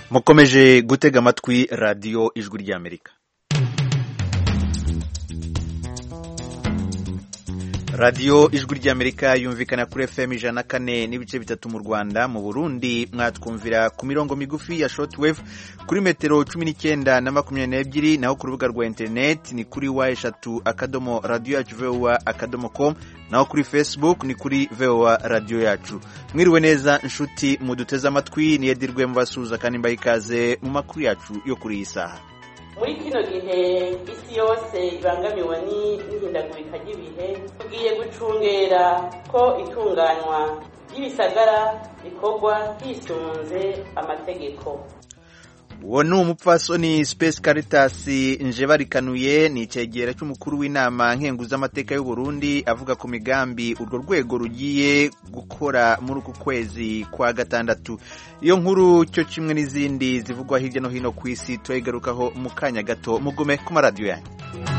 mukomeje gutega amatwi radiyo ijwi ry'amerika radiyo ijwi ry'amerika yumvikana kuri fm ijana na kane n'ibice bitatu mu rwanda mu burundi mwatwumvira ku mirongo migufi ya shortwave kuri metero cumi n'icyenda na makumyabiri n'ebyiri naho ku rubuga rwa interineti ni kuri wa eshatu akadomo radiyo yacu vowa akadomo com naho kuri facebook ni kuri vowa radiyo yacu mwiriwe neza inshuti muduteze amatwi niyedirwe mubasuhuza kandi mbaha ikaze mu makuru yacu yo kuri iyi saha muri kino gihe isi yose ibangamiwe n'ihindagurika ry'ibihe tugiye gucungera ko itunganywa ry'ibisagara rikorwa hisunze amategeko uwo ni umupfasoni Space Caritas njebarikanuye ni icyegera cy'umukuru w'inama nkenguzamateka y'u Burundi avuga ku migambi urwo rwego rugiye gukora muri uku kwezi kwa gatandatu iyo nkuru cyo kimwe n'izindi zivugwa hirya no hino ku isi turayigarukaho mu kanya gato mugume ku maradiyo yanyu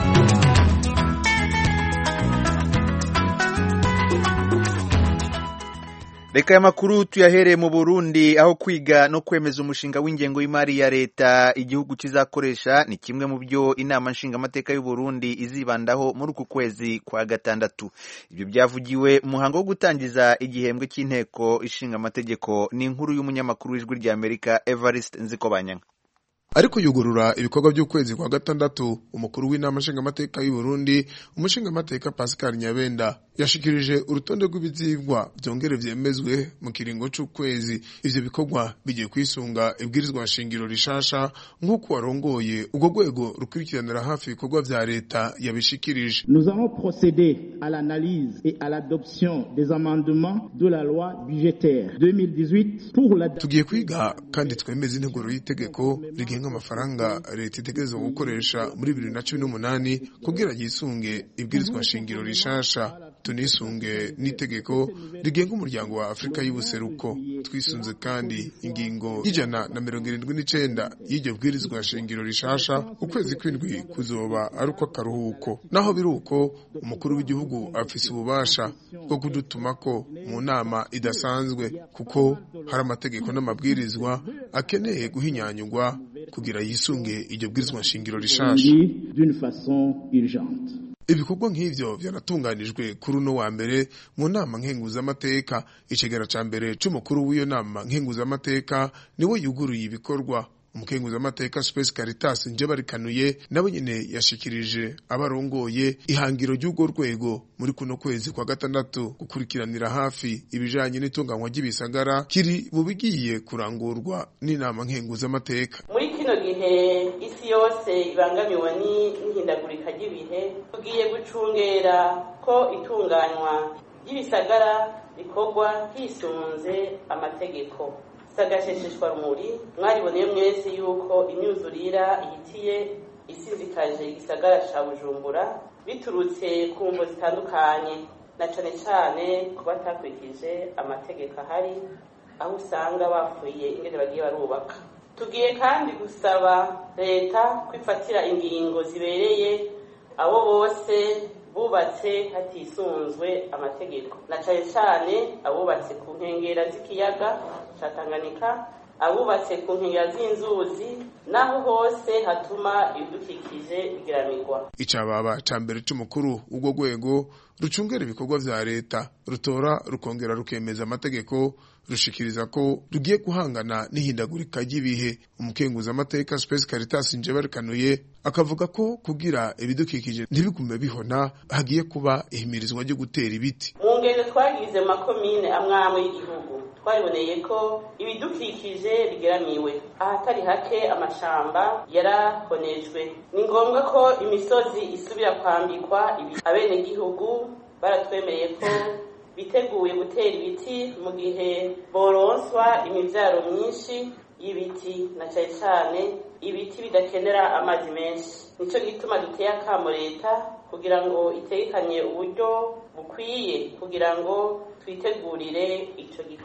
reka aya makuru tuyahereye mu burundi aho kwiga no kwemeza umushinga w'ingengo y'imari ya leta igihugu kizakoresha ni kimwe mu byo inama nshingamateka y'u Burundi izibandaho muri uku kwezi kwa gatandatu ibyo byavugiwe mu muhango wo gutangiza igihembwe cy'inteko ishinga amategeko ni inkuru y'umunyamakuru w'ijwi rya amerika evariste nzikobanyanga ariko yugurura ibikorwa by'ukwezi kwa gatandatu umukuru w'inama nshingamateka y'u Burundi umushingamateka Pascal Nyabenda yashikirije urutonde rw'ibizigwa byongere vyemezwe mu kiringo c'ukwezi ivyo bikorwa bigiye kwisunga ibwirizwa nshingiro rishasha nk'uko warongoye ubwo rwego rukurikiranira hafi ibikorwa vya leta yabishikirije Nous allons procéder à l'analyse et à l'adoption des amendements de la loi budgétaire 2018 pour la tugiye kwiga kandi twemeza integuro y'itegeko rigenga amafaranga leta itegerezwa gukoresha muri bibiri na cumi n'umunani kugira yisunge ibwirizwa nshingiro rishasha tunisunge n'itegeko rigenga umuryango wa afurika y'ubuseruko twisunze kandi ingingo y'ijana na mirongo irindwi n'icenda y'iryo bwirizwa nshingiro rishasha ukwezi kw'indwi kuzoba ari uko akaruhuko naho biri uko umukuru w'igihugu afise ububasha bwo kudutumako mu nama idasanzwe kuko hari amategeko n'amabwirizwa akeneye guhinyanyurwa kugira yisunge iryo bwirizwa nshingiro rishasha d'une façon urgente. ibikorwa nk'ivyo vyanatunganijwe kuri uno wa mbere mu nama nkenguzamateka icegera ca mbere c'umukuru w'iyo nama nkenguzamateka niwe yuguruye ibikorwa umukenguzamateka Space Caritas njebarikanuye nabo nyene yashikirije abarongoye ihangiro ry'urwo rwego muri kuno kwezi kwa gatandatu gukurikiranira hafi ibijanye n'itunganywa ry'ibisagara kiri mu bigiye kurangurwa n'inama nkenguzamateka muri kino gihe isi yose ibangamiwe n'ihindagurika ry'ibihe tugiye gucungera ko itunganywa ry'ibisagara rikorwa hisunze amategeko sagashesheshwa rumuri mwariboneye mwese yuko imyuzurira ihitiye isizikaje igisagara ca bujumbura biturutse ku mvo zitandukanye na cane cane ku batakurikije amategeko ahari aho usanga bapfuye ingene bagiye barubaka tugiye kandi gusaba leta kwifatira ingingo zibereye abo bose bubatse hatisunzwe amategeko na cane cane abubatse ku nkengera z'ikiyaga ca Tanganyika abubatse ku nkengera z'inzuzi naho hose hatuma ibidukikije bigiramirwa icababa ca mbere c'umukuru w'urwo rwego rucungera ibikorwa vya leta rutora rukongera rukemeza amategeko rushikiriza ko rugiye guhangana n'ihindagurika ry'ibihe umukenguza amateka Space Caritas njebarikanuye akavuga ko kugira ibidukikije ntibigume bihona hagiye kuba ihimirizwa ryo gutera ibiti mu ngendo twagize makomine amwamwe y'igihugu twariboneye ko ibidukikije bigeramiwe ahatari hake amashamba yarahonejwe ni ngombwa ko imisozi isubira kwambikwa abenegihugu baratwemereye ko biteguye gutera ibiti mu gihe boronswa imivyaro myinshi y'ibiti na cane cane ibiti bidakenera amazi menshi nico gituma duteye akamo leta kugira ngo itegekanye uburyo bukwiye kugira ngo twitegurire ico gikorwa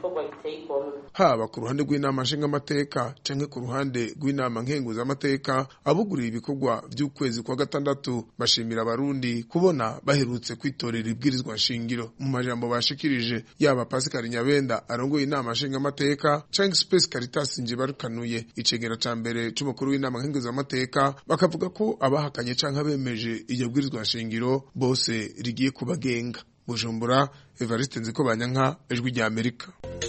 igikorwa giteye igomwe haba ku ruhande rw'inama nshingamateka canke ku ruhande rw'inama nkenguzamateka abuguriye ibikorwa vy'ukwezi kwa gatandatu bashimira abarundi kubona baherutse kwitorera ibwirizwa nshingiro mu majambo bashikirije yaba Pascal Nyabenda arongoye inama nshingamateka canke Space Caritas Njibarukanuye icegera ca mbere c'umukuru w'inama nkenguzamateka bakavuga ko abahakanye canke abemeje iryo bwirizwa nshingiro bose rigiye kubagenga Bujumbura Evariste Nzikobanyanka ijwi rya Amerika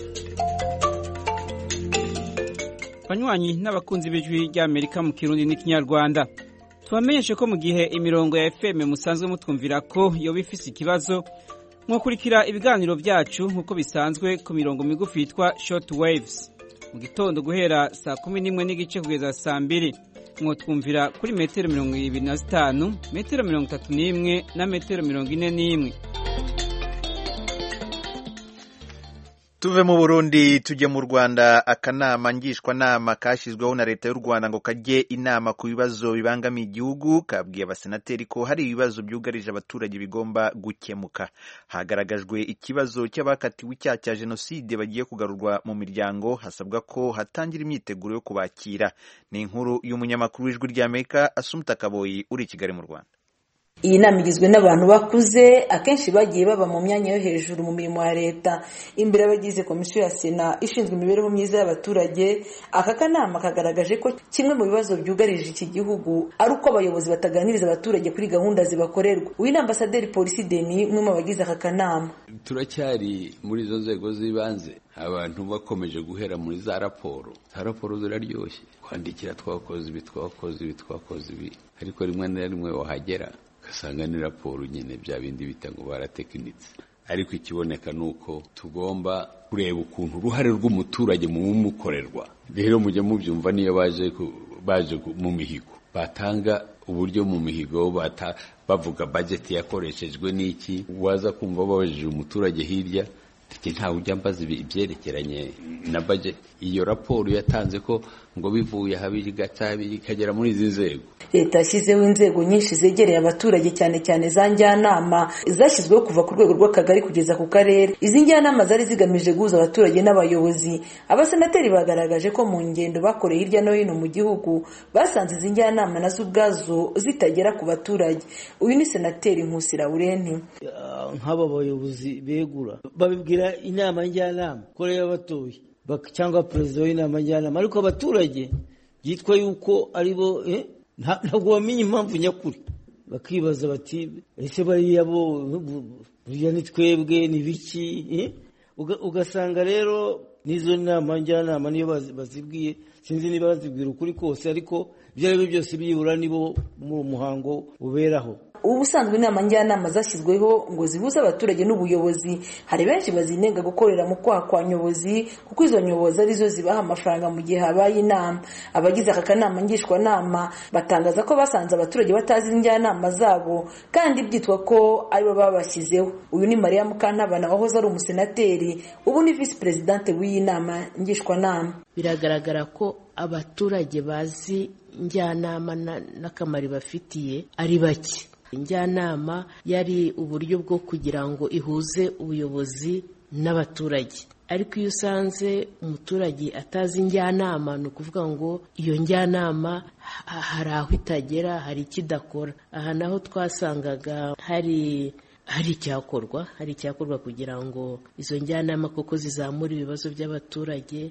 banywanyi n'abakunzi b'ijwi ry'amerika mu kirundi n'ikinyarwanda tubamenyeshe ko mu gihe imirongo ya fm musanzwe mutwumvira ko yoba ifise ikibazo mwakurikira ibiganiro byacu nk'uko bisanzwe ku mirongo migufi yitwa short waves mu gitondo guhera saa kumi n'imwe n'igice kugeza saa mbiri mwotwumvira kuri metero mirongo ibiri na zitanu metero mirongo itatu n'imwe na metero mirongo ine n'imwe tuve mu burundi tujye mu rwanda akanama ngishwanama kashyizweho na leta y'u rwanda ngo kajye inama ku bibazo bibangamiye igihugu kabwiye abasenateri ko hari ibibazo byugarije abaturage bigomba gukemuka hagaragajwe ikibazo cy'abakatiwe icyaha cya jenoside bagiye kugarurwa mu miryango hasabwa ko hatangira imyiteguro yo kubakira ni inkuru y'umunyamakuru w'ijwi ry'amerika asumuta kaboyi uri i kigali mu rwanda iyi nama igizwe n'abantu bakuze akenshi bagiye baba mu myanya yo hejuru mu mirimo ya leta imbere y'abagize komisiyo ya sena ishinzwe imibereho myiza y'abaturage aka kanama kagaragaje ko kimwe mu bibazo byugarije iki gihugu ari uko abayobozi bataganiriza abaturage kuri gahunda zibakorerwa uyu ni ambasaderi polisi deni umwe mu bagize aka kanama turacyari muri izo nzego z'ibanze abantu bakomeje guhera muri za raporo za raporo ziraryoshye kwandikira twakoze ibi twakoze ibi twakoze ibi ariko rimwe na rimwe wahagera ugasanga ni raporo nyine bya bindi bita ngo baratekinitse ariko ikiboneka ni uko tugomba kureba ukuntu uruhare rw'umuturage mu bumukorerwa rero mujye mubyumva niyo baje baje mu mihigo batanga uburyo mu mihigo bavuga bajeti yakoreshejwe n'iki waza kumva babajije umuturage hirya ntawe ujya mbaza ibyerekeranye na bajeti iyo raporo yatanze ko ngo bivuye habiri gatabiri ikagera muri izi nzego leta yashyizeho inzego nyinshi zegereye abaturage cyane cyane za njyanama zashyizweho kuva ku rwego rw'akagari kugeza ku karere izi njyanama zari zigamije guhuza abaturage n'abayobozi abasenateri bagaragaje ko mu ngendo bakoreye hirya no hino mu gihugu basanze izi njyanama nazo ubwazo zitagera ku baturage uyu ni senateri nkusi laurenti nk'aba bayobozi begura babibwira inama njyanama ko rero batoye cyangwa perezida w'inama njyanama ariko abaturage byitwa yuko ari bo ntabwo bamenya impamvu nyakuri bakibaza bati ese bariya bo buriya ni twebwe ni biki ugasanga rero n'izo nama njyanama niyo bazibwiye sinzi niba bazibwira ukuri kose ariko ibyo ari byo byose byibura nibo muri muhango uberaho ubu ubusanzwe inama njyanama zashyizweho ngo zihuze abaturage n'ubuyobozi hari benshi bazinenga gukorera mu kwaha kwa nyobozi kuko izo nyobozi arizo zibaha amafaranga mu gihe habaye inama abagize aka kanama ngishwanama batangaza ko basanze abaturage batazi njyanama zabo kandi byitwa ko aribo babashyizeho uyu ni mariya mukantabana wahoze ari umusenateri ubu ni visi perezidante w'iyi nama ngishwanama biragaragara ko abaturage bazi njyanama n'akamaro bafitiye ari bake njyanama yari uburyo bwo kugira ngo ihuze ubuyobozi n'abaturage ariko iyo usanze umuturage atazi njyanama ni ukuvuga ngo iyo njyanama hari aho itagera hari ikidakora aha naho twasangaga hari hari icyakorwa hari icyakorwa kugira ngo izo njyanama koko zizamure ibibazo by'abaturage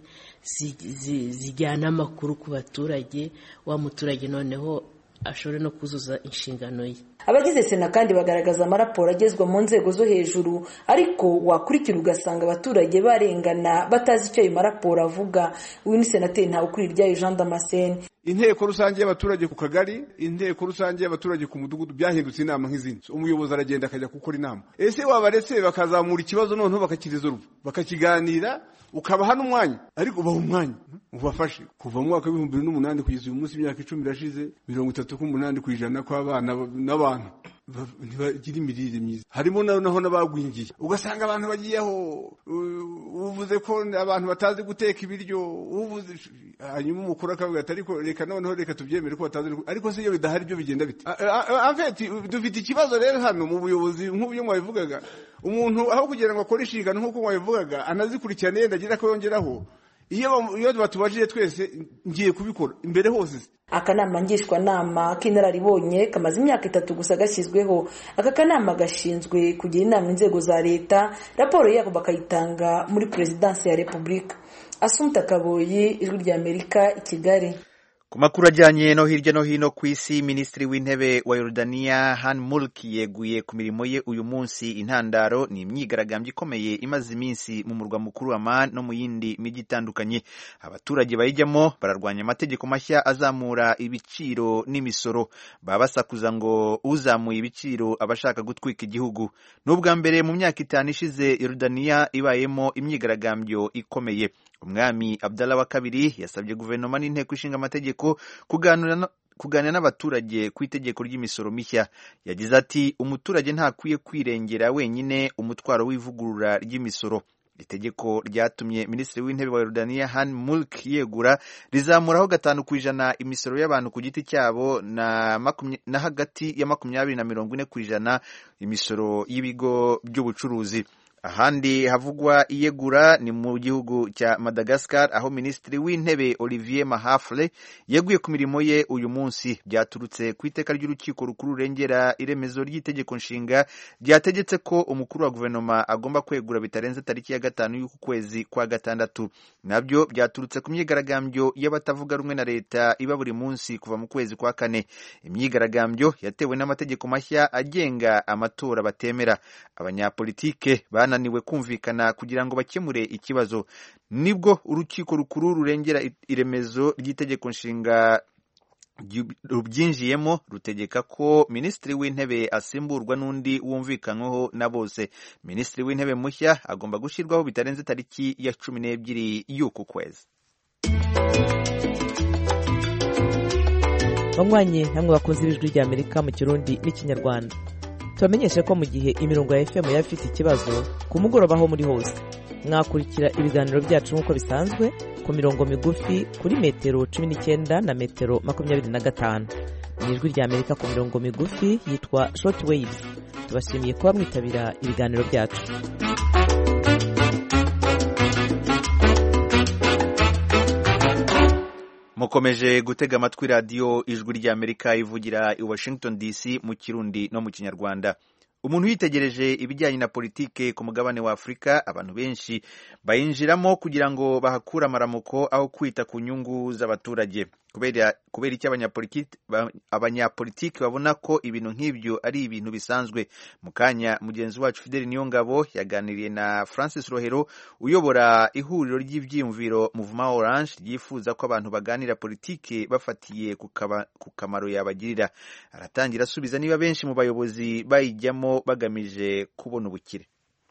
zijyane amakuru ku baturage wa muturage noneho ashobore no kuzuza inshingano ye abagize sena kandi bagaragaza amaraporo agezwa mu nzego zo hejuru ariko wakurikira ugasanga abaturage barengana batazi icyo ayo maraporo avuga uyu ni senateri ntawukuriryayo jean damascene inteko rusange y'abaturage ku kagari inteko rusange y'abaturage ku mudugudu byahindutse inama nk'izindi umuyobozi aragenda akajya gukora inama ese wabaretse bakazamura ikibazo noneho bakakirizoruva bakakiganira ukabaha n'umwanya ariko ubaha umwanya ubafashe kuva mu mwaka w'ibihumbi bibiri n'umunani kugeza uyu munsi imyaka icumi irashize mirongo itatu k'umunani ku ijana kw'abana n'abantu ntibagira imirire myiza harimo naho n'abagwingiye ugasanga abantu bagiyeho uvuze ko abantu batazi guteka ibiryo uvuze hanyuma umukuru akavuga ati ariko reka noneho reka tubyemere ko batazi ariko si iyo bidahari byo bigenda bite afeti dufite ikibazo rero hano mu buyobozi nk'uburyo mwabivugaga umuntu aho kugira ngo akore inshingano nk'uko mwabivugaga anazikurikirane yenda agira ko yongeraho iyo batubajije twese ngiye kubikora imbere hose akanama ngishwanama k'inararibonye kamaze imyaka itatu gusa gashyizweho aka kanama gashinzwe kugira inama inzego za leta raporo yabo bakayitanga muri perezidansi ya repubulika asumta kaboyi ijwi rya amerika i kigali ku makuru ajyanye no hirya no hino ku isi minisitiri w'intebe wa yorudaniya han mulki yeguye ku mirimo ye uyu munsi intandaro ni imyigaragambyo ikomeye imaze iminsi mu murwa mukuru aman no mu yindi mijyi itandukanye abaturage bayijyamo bararwanya amategeko mashya azamura ibiciro n'imisoro baba basakuza ngo uzamuye ibiciro aba ashaka gutwika igihugu ni ubwa mbere mu myaka itanu ishize yorudaniya ibayemo imyigaragambyo ikomeye umwami abdallah wa kabiri yasabye guverinoma n'inteko ishinga amategeko kuganira n'abaturage ku itegeko ry'imisoro mishya yagize ati umuturage ntakwiye kwirengera wenyine umutwaro w'ivugurura ry'imisoro itegeko ryatumye minisitiri w'intebe wa yorudaniya han mulk yegura rizamuraho gatanu ku ijana imisoro y'abantu ku giti cyabo na, na hagati ya makumyabiri na mirongo ine ku ijana imisoro y'ibigo by'ubucuruzi ahandi havugwa iyegura ni mu gihugu cya madagascar aho minisitiri w'intebe olivier mahafle yeguye ku mirimo ye uyu munsi byaturutse ku iteka ry'urukiko rukuru rurengera iremezo ry'itegeko nshinga ryategetse ko umukuru wa guverinoma agomba kwegura bitarenze tariki ya gatanu y'uku kwezi kwa gatandatu nabyo byaturutse ku myigaragambyo y'abatavuga rumwe na leta iba buri munsi kuva mu kwezi kwa kane imyigaragambyo yatewe n'amategeko mashya agenga amatora batemera abanyapolitike bananiwe kumvikana kugira ngo bakemure ikibazo nibwo urukiko rukuru rurengera iremezo ry'itegeko nshinga rubyinjiyemo rutegeka ko minisitiri w'intebe asimburwa n'undi wumvikanyweho na bose minisitiri w'intebe mushya agomba gushyirwaho bitarenze tariki ya cumi n'ebyiri y'uku kwezi banywanyi namwe bakunze ibijwi rya amerika mu kirundi n'ikinyarwanda tubamenyeshe ko mu gihe imirongo ya fm yaba ifite ikibazo ku mugoroba aho muri hose mwakurikira ibiganiro byacu nk'uko bisanzwe ku mirongo migufi kuri metero cumi n'icyenda na metero makumyabiri na gatanu mu ijwi rya amerika ku mirongo migufi yitwa short waves tubashimiye kuba mwitabira ibiganiro byacu mukomeje gutega amatwi radiyo ijwi ry'amerika ivugira i washington dc mu kirundi no mu kinyarwanda umuntu yitegereje ibijyanye na politike ku mugabane wa afurika abantu benshi bayinjiramo kugira ngo bahakure amaramuko aho kwita ku nyungu z'abaturage kubera kubera icyo abanyapolitiki babona ko ibintu nk'ibyo ari ibintu bisanzwe mu kanya mugenzi wacu fideli niyongabo yaganiriye na francis rohero uyobora ihuriro ry'ibyiyumviro muvuma orange ryifuza ko abantu baganira politiki bafatiye ku kamaro yabagirira aratangira asubiza niba benshi mu bayobozi bayijyamo bagamije kubona ubukire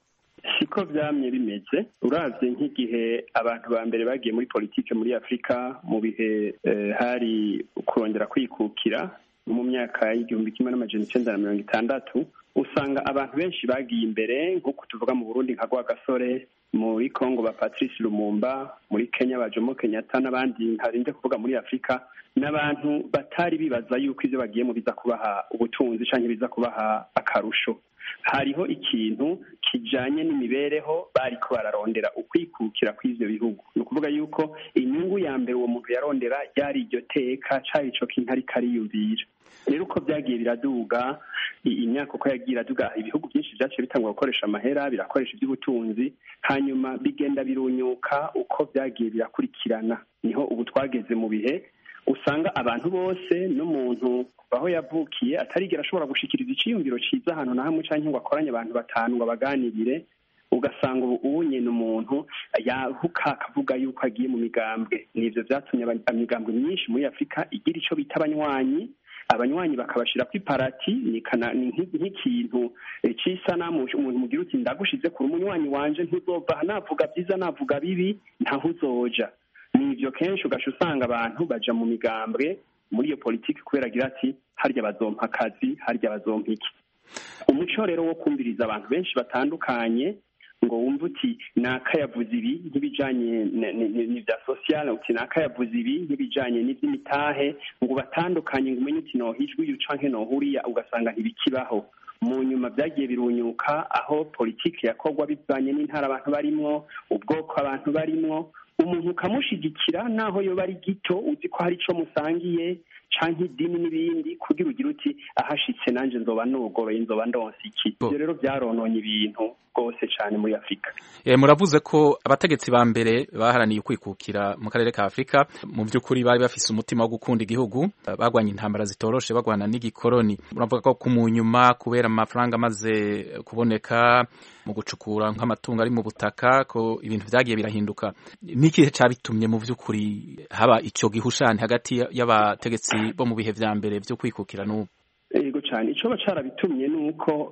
siko byamye bimeze uravye nk'igihe abantu ba mbere bagiye muri politike muri afurika mu bihe hari kurongera kwikukira mu myaka y'igihumbi kimwe n'amajana icenda na mirongo itandatu usanga abantu benshi bagiye imbere nk'uko tuvuga mu burundi nka rwagasore muri congo ba patrice lumumba muri kenya ba jomo kenyatta n'abandi ntarinde kuvuga muri afurika n'abantu batari bibaza yuko ivyo bagiyemo biza kubaha ubutunzi canke biza kubaha akarusho hariho ikintu kijanye n'imibereho bariko bararondera ukwikukira kw'ivyo bihugu ni ukuvuga yuko inyungu ya mbere uwo muntu yarondera ryari iryo teka cari ico kintu ariko ariyumvira rero uko byagiye biraduga imyaka uko yagiye iraduga ibihugu byinshi byaciye bitangwa gukoresha amahera birakoresha iby'ubutunzi hanyuma bigenda birunyuka uko byagiye birakurikirana niho ubu twageze mu bihe usanga abantu bose n'umuntu aho yavukiye atarigera ashobora gushikiriza iciyumviro ciza ahantu na hamwe canke ngo akoranye abantu batanu ngo abaganirire ugasanga ubu ubu nyene umuntu yahuka akavuga yuko agiye mu migambwe nivyo vyatumye imigambwe myinshi muri afurika igira ico bita abanywanyi abanywanyi bakabashira ku iparati ni nk'ikintu c'isanamu umuntu mugira uti ndagushize kure umunywanyi wanje ntuzova navuga vyiza navuga bibi ntaho uzoja nivyo kenshi ugaca usanga abantu baja mu migambwe muri iyo politiki kubera agira ati harya bazompa akazi harya bazompa iki umuco rero wo kumviriza abantu benshi batandukanye ngo wumve uti naka yavuze ibi nk'ibijanye n'ibya sosiyale uti naka yavuze ibi nk'ibijanye n'ivy'imitahe ngo batandukanye ngo umenye uti nohijwe uyu canke nohuriya ugasanga ntibikibaho mu nyuma byagiye birunyuka aho politiki yakorwa bivanye n'intara abantu barimwo ubwoko abantu barimwo umuntu ukamushigikira naho yoba ari gito uzi ko hari ico musangiye canke idini n'ibindi kugira ugire uti ahashitse nanje nzoba nugoroye nzoba ndonse iki ivyo rero vyarononye ibintu rwose cane muri afurika e, muravuze ko abategetsi ba mbere baharaniye ukwikukira mu karere ka afurika mu by'ukuri bari bafise umutima wo gukunda igihugu bagwanya intambara zitoroshe bagwana n'igikoroni muravuga ko mu nyuma kubera amafaranga amaze kuboneka mu gucukura nk'amatungo ari mu butaka ko ibintu vyagiye birahinduka n'ikihe cabitumye mu by'ukuri haba ico gihushani hagati y'abategetsi bo mu bihe vya mbere vyo kwikukira n'ubu yego cyane icyo bacarabitumye ni uko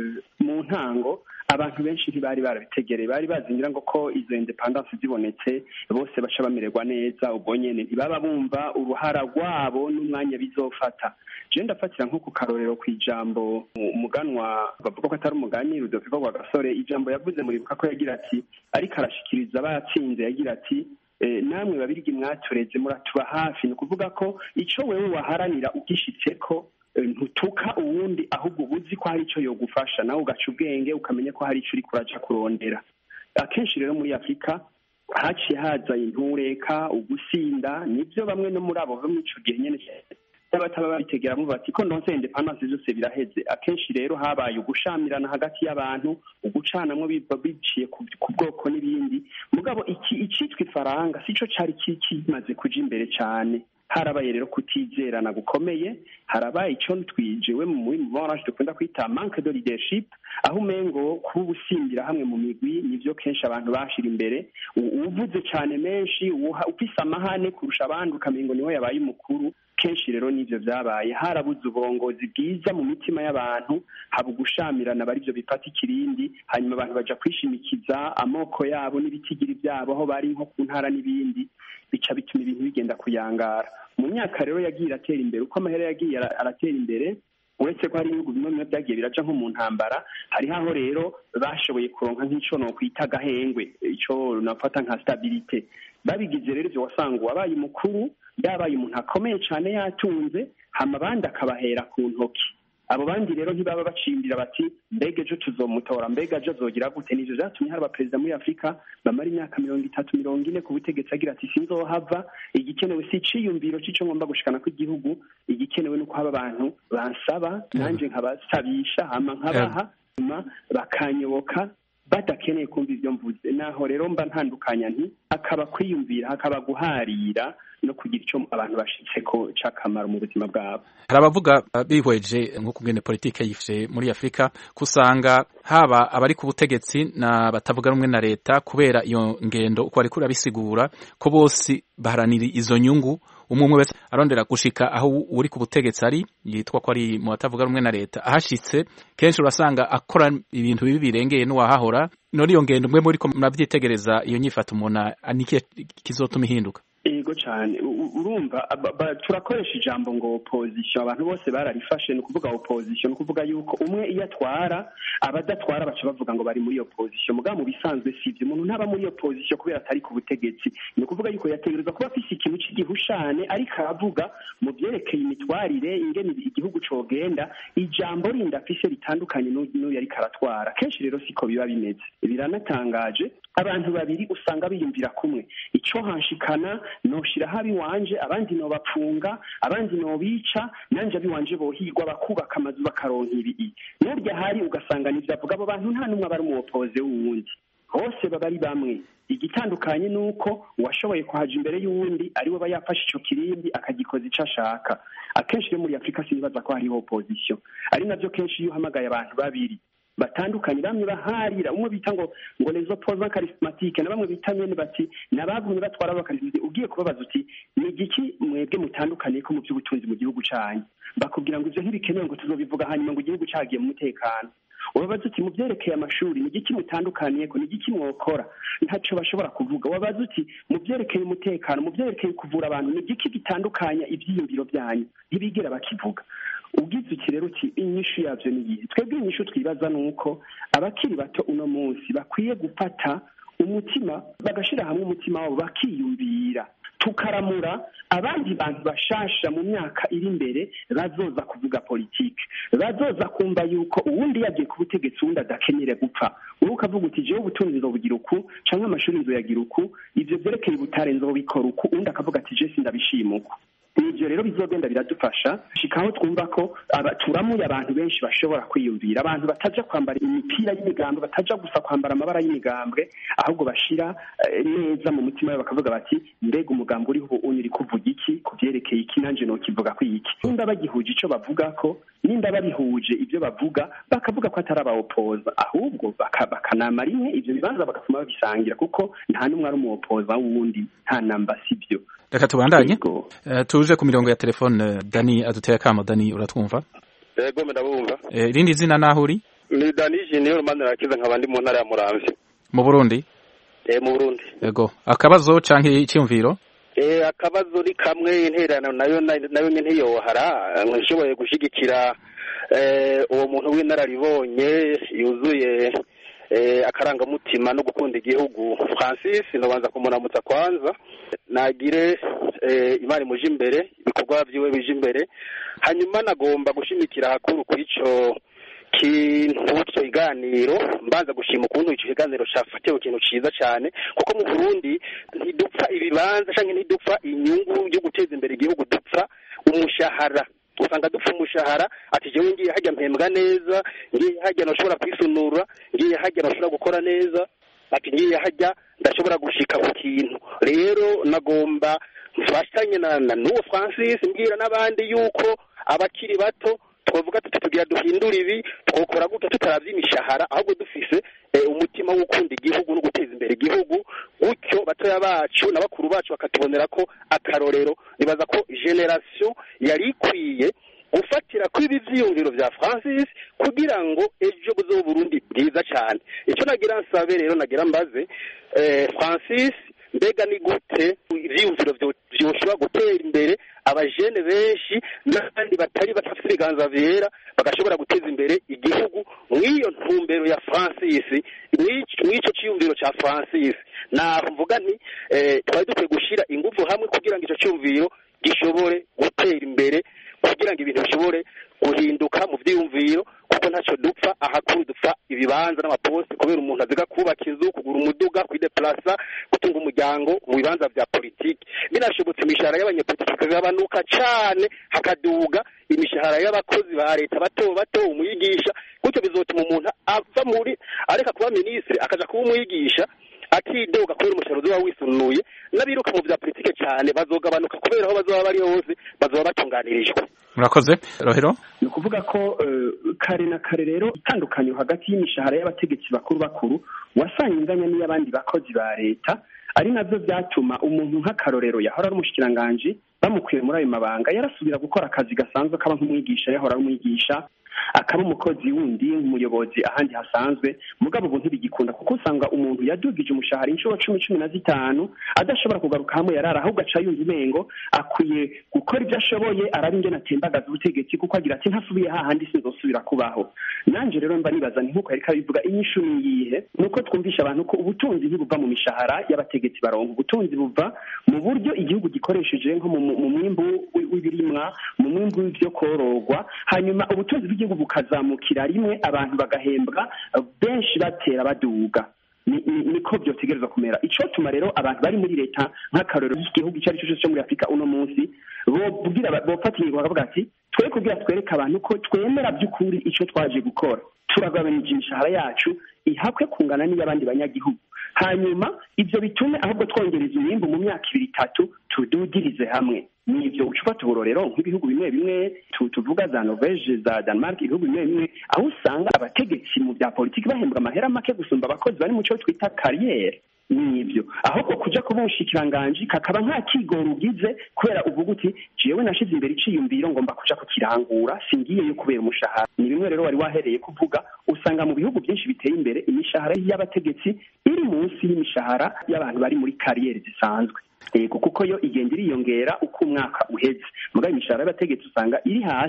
mu ntango abantu benshi ntibari barabitegereye bari bazingira ngo ko izo independence zibonetse bose baca bamererwa neza ubwo nyene ntibaba bumva uruhara rwabo n'umwanya bizofata je ndafatira nko ku karorero ku ijambo umuganwa bavuga ko atari umugani rudoviko rwa gasore ijambo yavuze muribuka ko yagira ati ariko arashikiriza abayatsinze yagira ati namwe babirigi mwatureze muratuba hafi ni ukuvuga ko ico wewe waharanira ugishitseko ntutuka uwundi ahubwo uba uzi ko hari icyo yogufasha nawe ugaca ubwenge ukamenya ko hari icyo uri kuraca kurondera akenshi rero muri afurika haciye haza intureka ugusinda nibyo bamwe no muri abo bo muri ico gihe nyene n'abataba babitegeramo bati ko ndonse independence byose biraheze akenshi rero habaye ugushamirana hagati y'abantu ugucanamwo biva biciye ku bwoko n'ibindi mugabo iki icitwa ifaranga sico cari kimaze kuja imbere cane harabaye rero kutizerana gukomeye harabaye icyo twijewe muri morange dukunda kwita manque de leadership aho umengo kuba ubusimbira hamwe mu migwi nivyo kenshi abantu bashira imbere uvuze cane menshi ufise amahane kurusha abandi ukamengo niwe yabaye umukuru kenshi rero nivyo vyabaye harabuze uburongozi bwiza mu mitima y'abantu haba ugushamirana bari vyo bifata ikirindi hanyuma abantu baja kwishimikiza amoko yabo n'ibitigiri vyabo aho bari nko ku ntara n'ibindi bica bituma ibintu bigenda kuyangara mu myaka rero yagiye iratera imbere uko amahera yagiye aratera imbere uretse ko hari ibihugu bimwe bimwe byagiye biraca nko mu ntambara hariho aho rero bashoboye kuronka nk'ico nokwita agahengwe ico nafata nka stabilite babigize rero ivyo wasanga uwabaye umukuru yabaye umuntu akomeye cane yatunze hama abandi akabahera ku ntoki abo bandi rero ntibaba bacimbira bati mbega ejo tuzomutora mbega ejo azogira gute nivyo vyatumye hari abaperezida muri afurika bamara imyaka mirongo itatu mirongo ine ku butegetsi agira ati sinzohava igikenewe si iciyumviro c'ico ngomba gushikana kw'igihugu igikenewe nuko haba abantu bansaba nanje nkabasabisha hama nkabaha hanyuma bakanyoboka badakeneye kumva ivyo mvuze naho rero mba ntandukanya nti hakaba kwiyumvira hakaba guharira no kugira icyo abantu bashitseko c'akamaro mu buzima bwabo hari abavuga bihweje nk'uko ngene politike yifashe muri afurika kusanga haba abari ku butegetsi na batavuga rumwe na leta kubera iyo ngendo uko ariko urabisigura ko bose baharanira izo nyungu umwe umwe wese arondera gushika aho uri ku butegetsi ari yitwa ko ari mu batavuga rumwe na leta ahashitse kenshi urasanga akora ibintu bibi birengeye n'uwahahora none iyo ngendo umwe muri ko murabyitegereza iyo nyifata umuntu anike kizotuma ihinduka yego cyane urumva turakoresha ijambo ngo opposition abantu bose bararifashe ni ukuvuga opposition ni ukuvuga yuko umwe iyo atwara abadatwara baca bavuga ngo bari muri opposition mugabo mu bisanzwe sivyo umuntu ntaba muri opposition kubera atari ku butegetsi ni ukuvuga yuko yategerezwa kuba afise ikintu cy'igihushane ariko aravuga mu byerekeye imitwarire ingene igihugu cogenda ijambo rindi afise ritandukanye n'uyu ariko aratwara kenshi rero siko biba bimeze biranatangaje abantu babiri usanga biyumvira kumwe ico hanshikana noshiraho abiwanje abandi nobapfunga abandi nobica nanje abiwanje bohigwa bakubaka amazu bakaronka ibii n'urya hari ugasanga nivyo avuga abo bantu nta n'umwe aba ari umuwopoze w'uwundi bose baba ari bamwe igitandukanye ni uko uwashoboye kuhaja imbere y'uwundi ari we aba yafashe ico kirindi akagikoza ico ashaka akenshi rero muri afurika sinibaza ko hariho opposition ari navyo kenshi iyo uhamagaye abantu babiri batandukanye bamwe baharira umwe bita ngo ngo les opposants charismatiques na bamwe bita nyene bati nabavumye batwara abakarismati ugiye kubabaza uti ni igiki mwebwe mutandukaniye ko mu by'ubutunzi mu gihugu canyu bakubwira ngo ivyo ntibikenewe ngo tuzobivuga hanyuma ngo igihugu cagiye mu mutekano wabaza uti mu byerekeye amashuri ni igiki mutandukaniye ko ni igiki mwokora ntaco bashobora kuvuga wabaza uti mu byerekeye umutekano mu byerekeye kuvura abantu ni igiki gitandukanya ivyiyumviro byanyu ntibigera bakivuga ugize iki rero uti inyishu yabyo ni iyihe twebwe inyishu twibaza ni uko abakiri bato uno munsi bakwiye gufata umutima bagashyira hamwe umutima wabo bakiyumvira tukaramura abandi bantu bashasha mu myaka iri imbere bazoza kuvuga politiki bazoza kumva yuko uwundi yagiye ku butegetsi uwundi adakenyere gupfa wowe ukavuga uti jewe ubutunzi nzobugira uku cyangwa amashuri nzoyagira uku ibyo byerekeye ubutare nzobikora uku uwundi akavuga ati je sindabishima uku ibyo rero bizogenda biradufasha shikaho twumva ko turamuye abantu benshi bashobora kwiyumvira abantu bataja kwambara imipira y'imigambwe bataja gusa kwambara amabara y'imigambwe ahubwo bashira neza mu mutima we bakavuga bati mbega umugambi uriho ubu uri kuvuga iki ku byerekeye iki nanje nokivuga ko iki nimba bagihuje ico bavuga ko nimba babihuje ibyo bavuga bakavuga ko atari abawopoza ahubwo bakanama rimwe ivyo bibanza bagatuma babisangira kuko nta n'umwe ari umuwopoza wundi nta namba sivyo reka tubandanye tuje ku mirongo ya telefone dani aduteye akamo dani uratwumva yego ndabumva irindi zina naho uri ni dani jiniyo rumana rakiza nkaba ndi mu ntara ya muramvya mu burundi eh mu burundi yego akabazo canke icyumviro eh akabazo ni kamwe intererano nayo nayo ntiyohara nshoboye gushigikira eh uwo muntu w'inararibonye yuzuye akarangamutima no gukunda igihugu francis ndabanza kumuramutsa kwanza nagire imana imuje imbere ibikorwa byiwe bije imbere hanyuma nagomba gushimikira hakuru kuri ico kintu icyo kiganiro mbanza gushima ukuntu icyo kiganiro cyafatiwe ikintu cyiza cyane kuko mu burundi ntidupfa ibibanza cyangwa ntidupfa inyungu yo guteza imbere igihugu dupfa umushahara usanga dupfa umushahara ati jewe ngiye hajya mpembwa neza ngiye hajya nashobora kwisunura ngiye hajya nashobora gukora neza ati ngiye hajya ndashobora gushika ku kintu rero nagomba mfashanye na n'uwo francis mbwira n'abandi yuko abakiri bato twavuga tuti tugira duhindura ibi twokora gutya tutaravye imishahara ahubwo dufise umutima wo gukunda igihugu no guteza imbere igihugu gutyo batoya bacu na bakuru bacu bakatubonera ko akarorero nibaza ko generation yari ikwiye gufatira kuri ibi vyiyumviro vya francis kugira ngo ejo buzobe burundi bwiza cyane icyo nagira nsabe rero nagira mbaze francis mbega ni gute ivyiyumviro vyoshobora gutera imbere abajene benshi n'abandi batari bafite ibiganza vyera bagashobora guteza imbere igihugu mw'iyo ntumbero ya francis mw'ico ciyumviro ca francis naho mvuga nti twari dukwiye gushira inguvu hamwe kugira ngo ico ciyumviro gishobore gutera imbere kugira ngo ibintu bishobore guhinduka mu vyiyumviro kuko ntacyo dupfa ahakuru dupfa ibibanza n'amaposte kubera umuntu aziga kubaka inzu kugura umuduga kwideplasa gutunga umuryango mu bibanza vya politiki binashobotse imishahara y'abanyepolitiki ikagabanuka cane hakaduga imishahara y'abakozi ba leta bato bato umwigisha gutyo bizotuma umuntu ava muri areka kuba minisitiri akaja kuba umwigisha akidoga kubera umushahara uzoba wisunuye n'abiruka mu vya politike cyane bazogabanuka kubera aho bazoba bari hose bazoba batunganirijwe murakoze rohero ni ukuvuga ko kare na kare rero itandukanyo hagati y'imishahara y'abategetsi bakuru bakuru wasanga inganya n'iy'abandi bakozi ba leta ari navyo vyatuma umuntu nk'akarorero yahora ari umushikiranganji bamukuye muri ayo mabanga yarasubira gukora akazi gasanzwe kaba nk'umwigisha yahora ari umwigisha akaba umukozi wundi nk'umuyobozi ahandi hasanzwe mugabo ubu ntibigikunda kuko usanga umuntu yadugije umushahara inshuro cumi cumi na zitanu adashobora kugaruka hamwe yarara ahubwo aca yumva umengo akwiye gukora ibyo ashoboye araba ingene atembagaza ubutegetsi kuko agira ati ntasubiye hahandi sinzosubira kubaho nanje rero mba nibaza ni nk'uko yariko abivuga inyishu ni iyihe ni uko twumvisha abantu ko ubutunzi ntibuva mu mishahara y'abategetsi baronka ubutunzi buva mu buryo igihugu gikoresheje nko mu mwimbu w'ibirimwa mu mwimbu w'ivyo kororwa hanyuma ubutunzi bw'igihugu bukazamukira rimwe abantu bagahembwa benshi batera baduga niko byotegereza kumera icotuma rero abantu bari muri leta nk'akarorero y'igihugu icyo ari cyo cyose cyo muri afurika uno munsi bobwira bofata ingingo bakavuga ati twe kugira twereke abantu ko twemera by'ukuri icyo twaje gukora turagabanije imishahara yacu ihakwe kungana n'iy'abandi banyagihugu hanyuma ibyo bitume ahubwo twongereza umwimbu mu myaka ibiri itatu tududirize hamwe ni ibyo ucufata uburorero nk'ibihugu bimwe bimwe tuvuga za norvege za denmark ibihugu bimwe bimwe aho usanga abategetsi mu bya politiki bahembwa amahera make gusumba abakozi bari mu cyo twita kariyeri ni ibyo ahubwo kuja kuba umushikiranganji kakaba nta kigoro ugize kubera uvuga uti jewe nashize imbere iciyumviro ngomba kuja kukirangura singiyeyo kubera umushahara ni bimwe rero wari wahereye kuvuga usanga mu bihugu byinshi biteye imbere imishahara y'abategetsi iri munsi y'imishahara y'abantu bari muri kariyeri zisanzwe yego kuko yo igenda iriyongera uko umwaka uheze mugabo imishahara y'abategetsi usanga iri hasi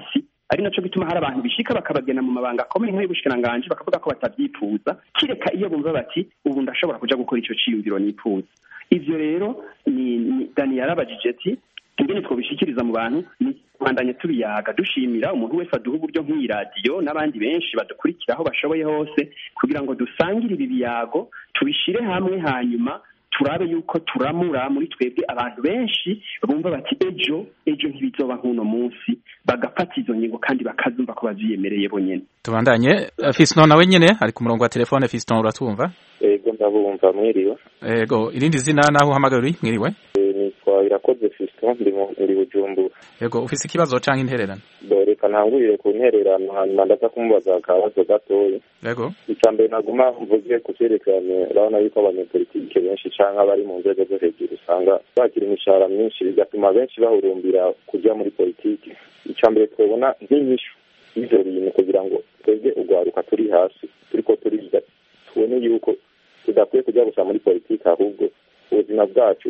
ari naco gituma hari abantu bishika bakabagena mu mabanga akomeye nk'ay'ubushikiranganji bakavuga ko batabyifuza kireka iyo bumva bati ubu ndashobora kuja gukora ico ciyumviro nifuza ivyo rero ni, ni dani yarabajije ati ingene twobishikiriza mu bantu ni kubandanya tubiyaga dushimira umuntu wese aduha uburyo nk'iyi radiyo n'abandi benshi badukurikira aho bashoboye hose kugira ngo dusangire ibi biyago tubishire hamwe hanyuma turabe yuko turamura muri twebwe abantu benshi bumva bati ejo ejo ntibizoba nk'uno munsi bagafata izo ngingo kandi bakazumva ko baziyemereye bonyene tubandanye Fiston nawe nyene ari ku murongo wa telefone Fiston uratumva ego ndabumva mwiriwe ego irindi zina naho uhamagara uri mwiriwe nitwa irakoze Fiston ndi muri Bujumbura ego ufise ikibazo canke intererano reka ntangurire ku ntererano hanyuma ndaza kumubaza akabazo gatoya ego icya mbere naguma mvuge ku cyerekeranye urabona yuko abanyepolitike benshi cyangwa abari mu nzego zo hejuru usanga bakira imishahara myinshi bigatuma benshi bahurumbira kujya muri politiki icya mbere twabona nk'inyishu y'ibyo bintu kugira ngo twebwe urwaruka turi hasi turiko turiga tubone yuko tudakwiye kujya gusa muri politiki ahubwo ubuzima bwacu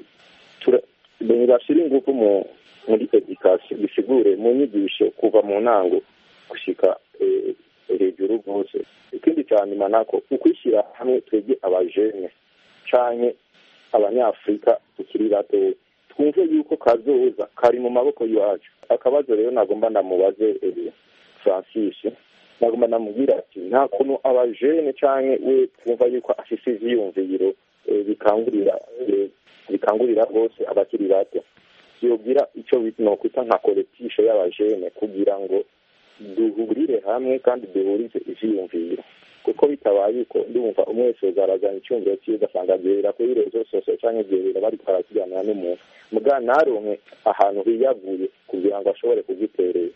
bashyira ingufu mu muri edikasiyo bisigure mu nyigisho kuva mu ntango gushika hejuru rwose ikindi cya nyuma nako ukwishyira hamwe twebwe abajene canke abanyafurika tukiri bato twumve yuko kazoza kari mu maboko yacu akabazo rero nagomba ndamubaze francis nagomba ndamubwira ati nta kuntu abajene canke we twumva yuko afise ivyiyumviro bikangurira bikangurira rwose abakiri bato yobwira icyo nokwita nka koletisho y'abajene kugira ngo duhurire hamwe kandi duhurize ivyiyumviro kuko bitabaye uko ndumva umwe wese uzarazana icyumviro cyiwe ugasanga agerera kuri rezo sosiyo cyangwa agerera bariko barakiganira n'umuntu muga naronke ahantu hiyaguye kugira ngo ashobore kugiterera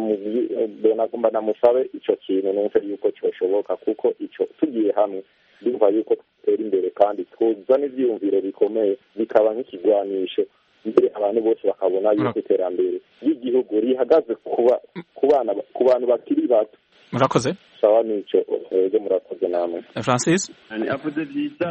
nagomba namusabe ico kintu numve yuko cyoshoboka kuko ico tugiye hamwe ndumva yuko tutera imbere kandi twuzana ivyiyumviro bikomeye bikaba nk'ikigwanisho mbere abantu bose bakabona yuko iterambere ry'igihugu rihagaze ku bana ku bantu bakiri bato murakoze sawa nico ego murakoze namwe francis avuze byiza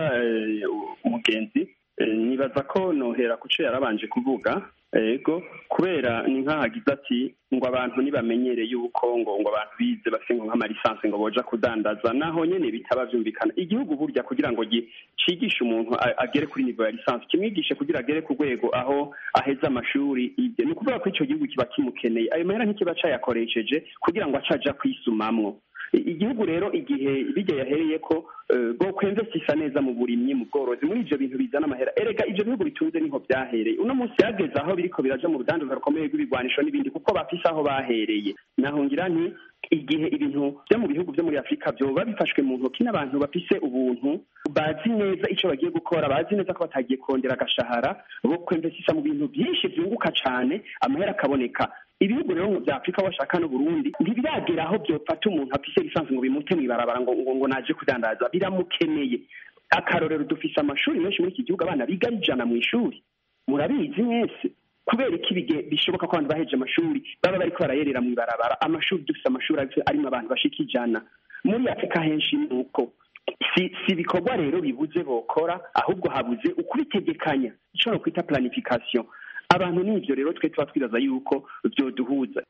umugenzi nibaza ko nohera ku cyo yarabanje kuvuga ego kubera ni nk'ahagize ati ngo abantu ntibamenyere yuko ngo ngo abantu bize bafite ngo nk'amalisansi ngo boja kudandaza naho nyene bitaba vyumvikana igihugu burya kugira ngo cigishe umuntu agere kuri nivo ya lisansi kimwigishe kugira agere ku rwego aho aheza amashuri ibyo ni ukuvuga ko ico gihugu kiba kimukeneye ayo mahera ntikiba cayakoresheje kugira ngo acaja kwisumamwo igihugu rero igihe bijya yahereye ko bwo kwemvesisa neza mu burimyi mu bworozi muri ivyo bintu bizana amahera erega ivyo bihugu bitunze niho byahereye uno munsi yageze aho biriko biraja mu rudandaza rukomeye rw'ibigwanisho n'ibindi kuko bafise aho bahereye naho ngira nti igihe ibintu byo mu bihugu byo muri afurika byoba bifashwe mu ntoki n'abantu bafise ubuntu bazi neza ico bagiye gukora bazi neza ko batagiye kongera agashahara bo kwemvesisa mu bintu byinshi vyunguka cane amahera akaboneka ibihugu rero bya afurika washaka n'uburundi ntibiragera aho byofata umuntu afise lisansi ngo bimute mw'ibarabara ngo ngo naje kudandaza biramukeneye akarorero dufise amashuri menshi muri iki gihugu abana biga ari ijana mu ishuri murabizi mwese kubera iki bishoboka ko abantu baheje amashuri baba bariko barayerera mw'ibarabara amashuri dufise amashuri arimo abantu bashika ijana muri afurika henshi ni uko si si ibikorwa rero bibuze bokora ahubwo habuze ukubitegekanya ico no kwita planification abantu n'ivyo rero twe tuba twibaza yuko vyoduhuza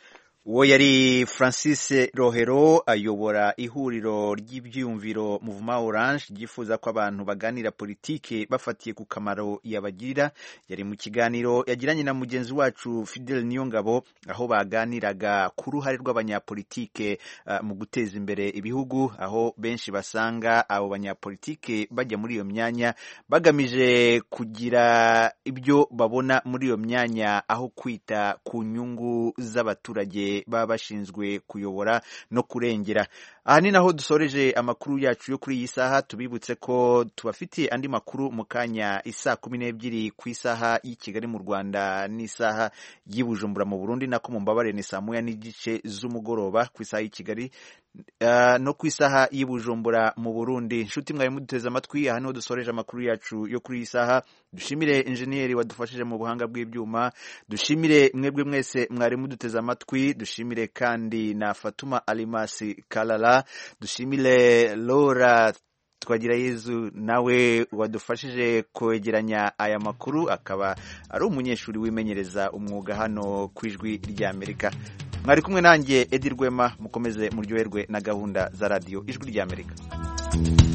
uwo yari francis rohero ayobora ihuriro ry'ibyiyumviro muvuma orange ryifuza ko abantu baganira politike bafatiye ku kamaro yabagirira yari mu kiganiro yagiranye na mugenzi wacu fidel niyongabo aho baganiraga ku ruhare rw'abanyapolitike uh, mu guteza imbere ibihugu aho benshi basanga abo banyapolitike bajya muri iyo myanya bagamije kugira ibyo babona muri iyo myanya aho kwita ku nyungu z'abaturage baba bashinzwe kuyobora no kurengera aha ni naho dusoreje amakuru yacu yo kuri iyi saha tubibutse ko tubafitiye andi makuru mu kanya isaa kumi n'ebyiri ku isaha y'i Kigali mu Rwanda n'isaha y'i Bujumbura mu Burundi nako mu mbabare ni saa moya n'igice z'umugoroba ku isaha y'i Kigali uh, no ku isaha y'i Bujumbura mu Burundi inshuti mwari muduteze amatwi aha niho dusoreje amakuru yacu yo kuri iyi saha dushimire injeniyeri wadufashije mu buhanga bw'ibyuma dushimire mwebwe mwese mwari muduteze amatwi dushimire kandi na Fatuma Alimasi Kalala dushimire Laura twagira yezu nawe wadufashije kwegeranya aya makuru akaba ari umunyeshuri wimenyereza umwuga hano ku ijwi ry'Amerika mwari kumwe nanjye edi rwema mukomeze muryoherwe na gahunda za radiyo ijwi ry'amerika